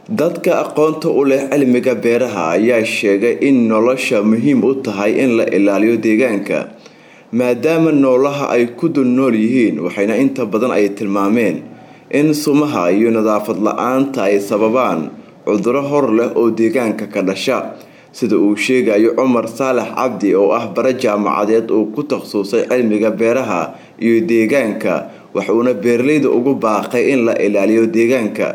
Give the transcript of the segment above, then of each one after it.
dadka aqoonta u leh cilmiga beeraha ayaa sheegay in nolosha muhiim u tahay in la ilaaliyo deegaanka maadaama noolaha ay ku dul nool yihiin waxayna inta badan ay tilmaameen in sumaha iyo nadaafad la-aanta ay sababaan cuduro hor leh oo deegaanka ka dhasha sida uu sheegayo cumar saalax cabdi oo ah bare jaamacadeed uu ku takhasusay cilmiga beeraha iyo deegaanka waxuuna beeraleyda ugu baaqay in la ilaaliyo deegaanka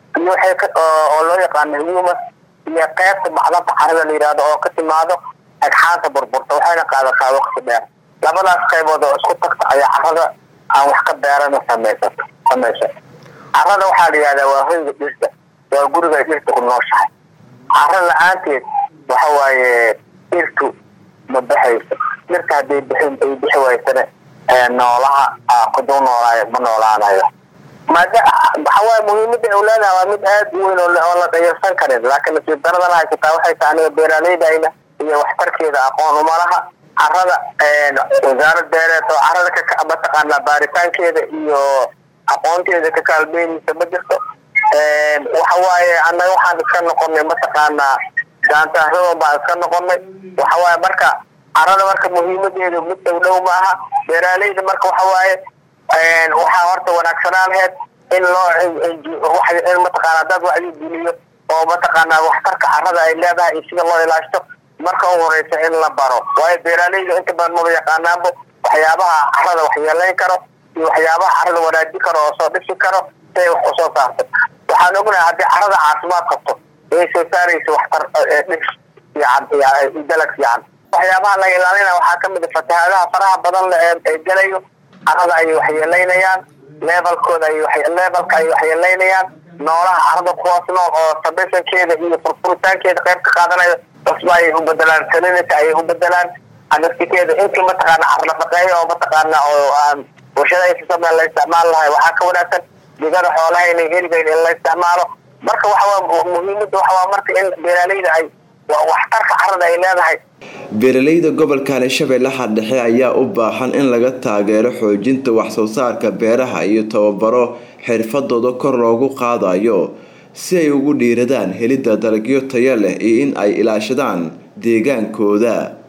oo loo yaqaano humus iyo qeybta macdanta carada la yihahdo oo ka timaado agxaanta burburta waxayna qaadataa waqti dheer labadaas qaybood oo isku tagta ayaa carada aan wax ka beerana samaysato samaysa carada waxaa la yihahdaa waa hoyga dhirta waa guriga ay dhirta ku nooshahay cara la-aanteed waxa waaye dhirtu ma baxayso dhirta hadday bixin ay bixi waysana noolaha kuduu noolaayo ma noolaanayo maada waxawaaye muhiimada ay leedahay waa mid aad u weyn oo la dayarsan karin laakiin nasiib daradana haysataa waxay tahay aniga beeraleydayna iyo waxtarkeeda aqoon umalaha carada wasaarad beereed oo carada mataqaanaa baaritaankeeda iyo aqoonteeda ka kaalmeynaysa ma jirto waxawaaye annaga waxaan iska noqonay mataqaanaa gaantaaradan baan iska noqonay waxawaaye marka carada marka muhiimadeedu mid dhow dhow ma aha beeraaleyda marka waxawaaye waxaa horta wanaagsanaan laheyd in loo in mataqaana dad wacyi geliyo oo mataqaanaa waxtarka carada ay leedahay iyo sida loo ilaashto marka u horeysa in la baro waayo beeraaleyda inta badan maba yaqaanaanbo waxyaabaha carada waxyeelayn karo iyo waxyaabaha carada wanaajin karo oo soo dhisi karo si ay wax usoo saarto waxaan ognahay haddii carada caafimaad qabto inay soo saaraysa waxtar dhis fiican dalag fiican waxyaabaha laga ilaalinaya waxaa kamid a fatahaadaha faraha badan le ee gelayo carada ayay waxyeelaynayaan levelkooda levelka ay waxyeelaynayaan noolaha carada kuwaas nool oo sabesankeeda iyo furfuritaankeeda qayb ka qaadanayo cusba ayay u bedelaan salinita ayay u bedelaan anafsikeeda intii mataqaana carnafaqeeya oo mataqaana oo aan warshadahaysa sameen la isticmaal lahay waxaa ka wanaagsan digada xoolaha inay heligayn in la isticmaalo marka waxawaa muhiimada waxawaa marka in beeraaleyda ay waxtarka carada ay leedahay beeraleyda gobolkani shabeellaha dhexe ayaa u baahan in laga taageero xoojinta waxsoo saarka beeraha iyo tababaro xirfadooda kor loogu qaadayo si ay ugu dhiiradaan helidda dalagyo taya leh iyo in ay ilaashadaan deegaankooda